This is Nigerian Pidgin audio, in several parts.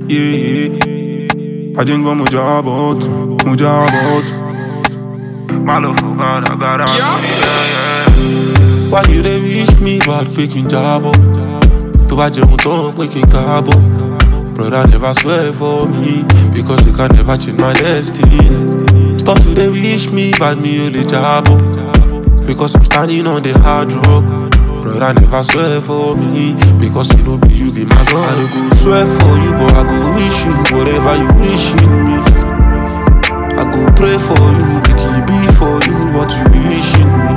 yeah. Один два муджабот, муджабот. Malo fugada, gara, yeah, yeah. Why you dey wish me bad picking jabo? Tó bá jẹun tán pé kí n káàbọ̀. Brother never swear for me because you can never change my destiny. Stop to dey wish me bad me ò lè jábọ̀. Because I'm standing on the hard rock. Brother never swear for me because you know be you be my God. I no go swear for you but I go wish you whatever you wishing me. I go pray for you, make it be for you what you wishing me.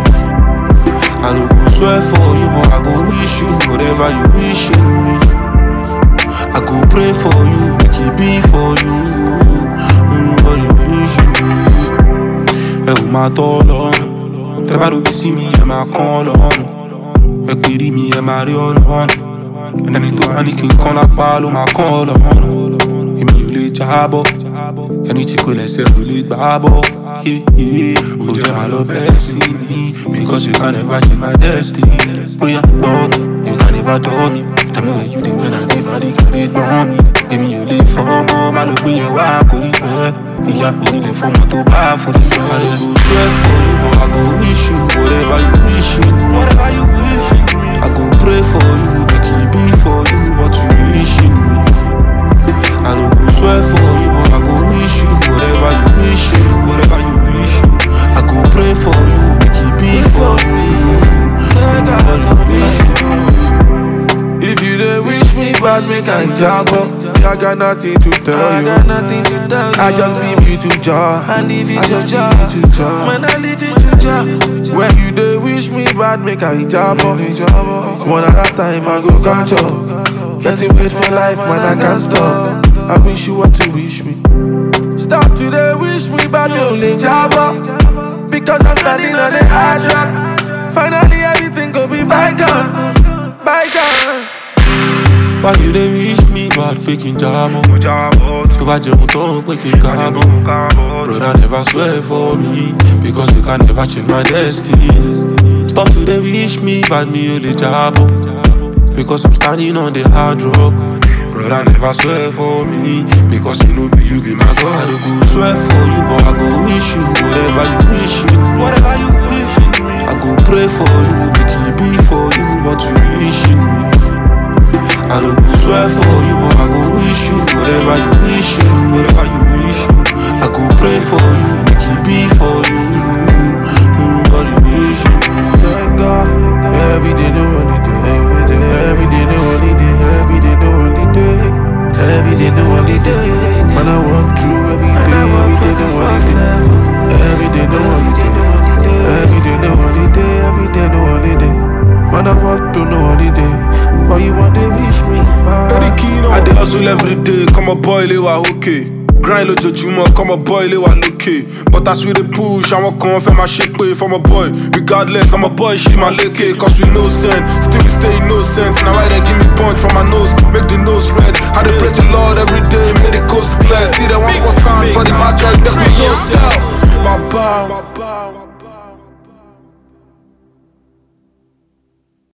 I no go swear for you but I go wish you whatever you wishing me. I go pray for you, make it be for you. Mm, what you wishing me. Ẹ ò máa tọ́ lọ́rùn, tẹ bá robi sí mi, ẹ máa kán lọ́rùn. Ẹ pèrè mi, ẹ máa rí ọlọ́run. Ẹni tó bá ní kí n kán lápá ló máa kán ọlọ́run. Èmi ò lè jábọ́, ẹni tí kò lẹ́sẹ̀ kò lè gbá bọ́. Ó jẹ́ máa lọ bẹ́ẹ̀ sí mi, because you can never change my destiny. Bóyá gbọ́ mi, you can never tọ́ mi. Tell me where you dey when I dey body kan lè gbọ́n mi. Èmi ò lè fọmọ, má ló gbé yẹn wá kò ní pẹ́. Ìyá mi nílé fọmọ tó bá fún mi. I dey go swear for you, but I go wish you whatever you wishing. Whatever you wishing. I go pray for you, make it be for you what you wishing me. I no go swear for you, but I go wish you whatever you wishing, whatever you wishing. I go pray for you, make it be for you. Whatever you wishing. If you dey wish me bad, make I jabo. I got nothing to tell I you. got nothing to tell you. I just leave you to jar. I leave you I to just jar. leave you to jar. Man, I leave you to jar. When you dey wish me bad, make I jabo. One at a time, I go catch up. Getting paid for life, man, I can't stop. I wish you what to wish me. Stop today, wish me bad, me only jabo. Because I'm standing on the hard rock. Finally, everything go be bygone, bygone. Why you dey wish me bad pé kí n jábọ̀? Tó bá jẹun tán pé kí n káàbọ̀. Brother never swear for me because you can never change my destiny. Stop to dey wish me bad mi ò lè jábọ̀. Because I'm standing on the hard rock. Brother never swear for me because you know be you be my God. I no go swear for you but I go wish you whatever you wishing. Whatever you wishing. I go pray for you, make it be for you what you wishing me. I no go swear for you, but I go wish you whatever you wishing, whatever you wishing. I go pray for you, make it be for you. Mm, what you wishing. Thank God. Every day, no holiday. Every day, every day, no holiday. Every day, no holiday. Every day, no holiday. Man, I walk through every day. I walk Every day, no holiday. 24/7. Every day, no holiday. Every day, no holiday. Every day, no holiday. Man, I walk through no holiday. But you want to wish me back. I dey hustle every day, kọ́mọ boy ilé wa okay. Grind lójoojúmọ́, kọ́mọ boy ilé wa lókè. But as we dey push, àwọn kan fẹ́ máa ṣe pé fọmọ boy. Regardless, ọmọ boy ṣì máa lékè. Cause we no send, still we stay innocent. Na why they give me punch from my nose, make the nose red. I dey pray to Lord every day, make the coast clear. Still they want what's hand for the market, they be no sell. Bàbá.